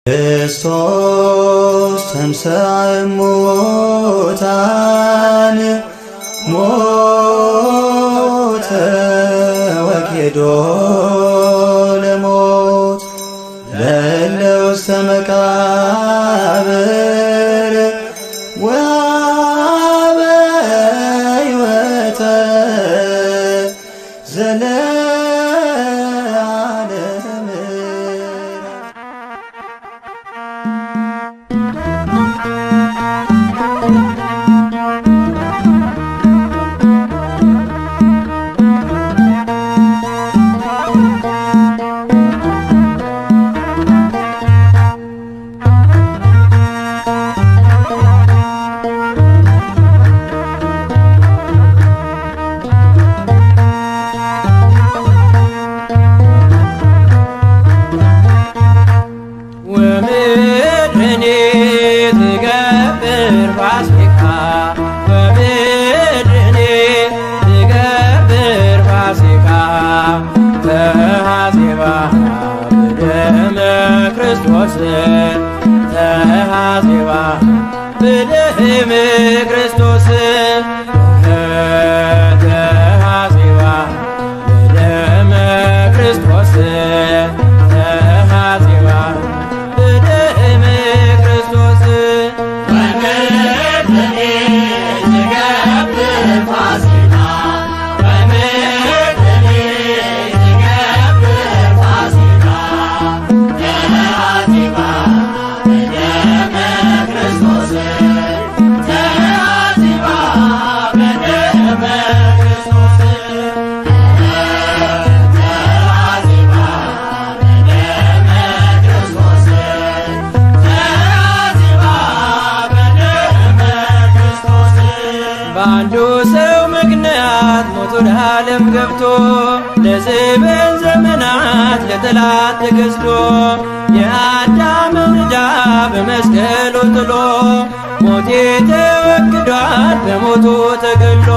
ክርስቶስ ተንሥአ እሙታን ሞተ ወኬዶ ለሞት ለእለ ውስተ መቃብር ወሀበ ሕይወተ ዘለዓለም ወምድርኒ ትገብር ፋሲካ ወምድርኒ ትገብር ፋሲካ ተሐዜባ በደመ ክርስቶስ ተሐዜባ በደመ ክርስቶስ ተሐዜባ በደመ ክርስቶስ ተሐዜባ በደመ ክርስቶስ በአንዱ ሰው ምክንያት ሞት ወደ ዓለም ገብቶ ለዘበን ዘመናት ለጠላት ተገዝቶ የአዳምን ዕዳ በመስቀሉ ጥሎ ሞቴ ተወግዷል በሞቱ ተገድሎ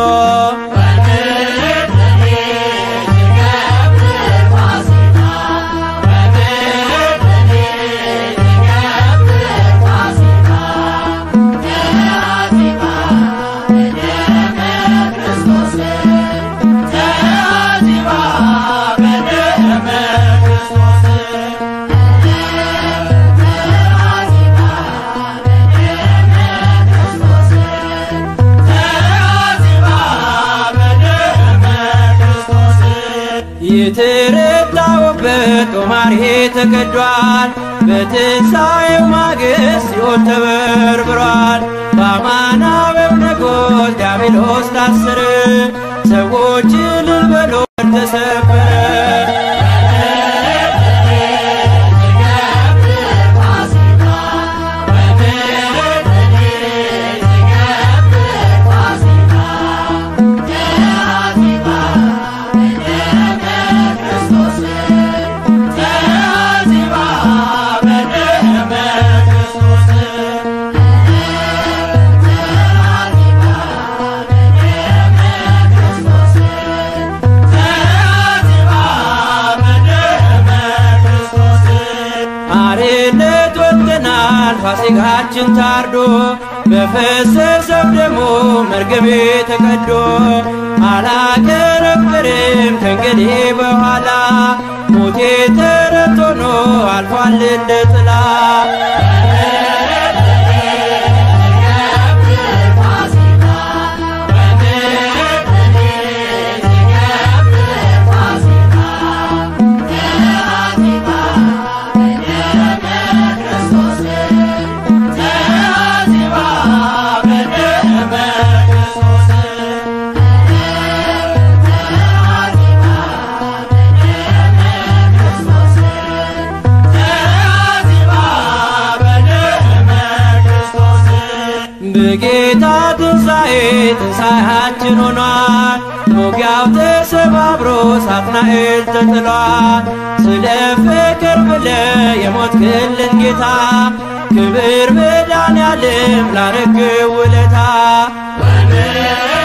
የተረታውበት ጦማር ተቀዷል። በትንሣኤው ማግስት ሲኦል ተበርብሯል። በአማናዊው ንጉሥ ዲያብሎስ ታሰረ። ሰዎች እልል በሉ ተሰበረ። አርነት ወጥተናል ፋሲካችን ታርዶ በፈሰሰው ደሙ መርገሜ ተቀዶ አላከረክርም ከእንግዲህ በኋላ ሞቴ ተረት ሆኖ አልፏል እንደ ጥላ በጌታ ትንሣኤ ትንሣኤያችን ሆኗል። ሞጊያው ተሰባብሮ ሳጥናኤል ተጥሏል። ስለ ፍቅር ብለ የሞት ክልን ጌታ ክብር መድኃኔዓለም ላረግህ ውለታ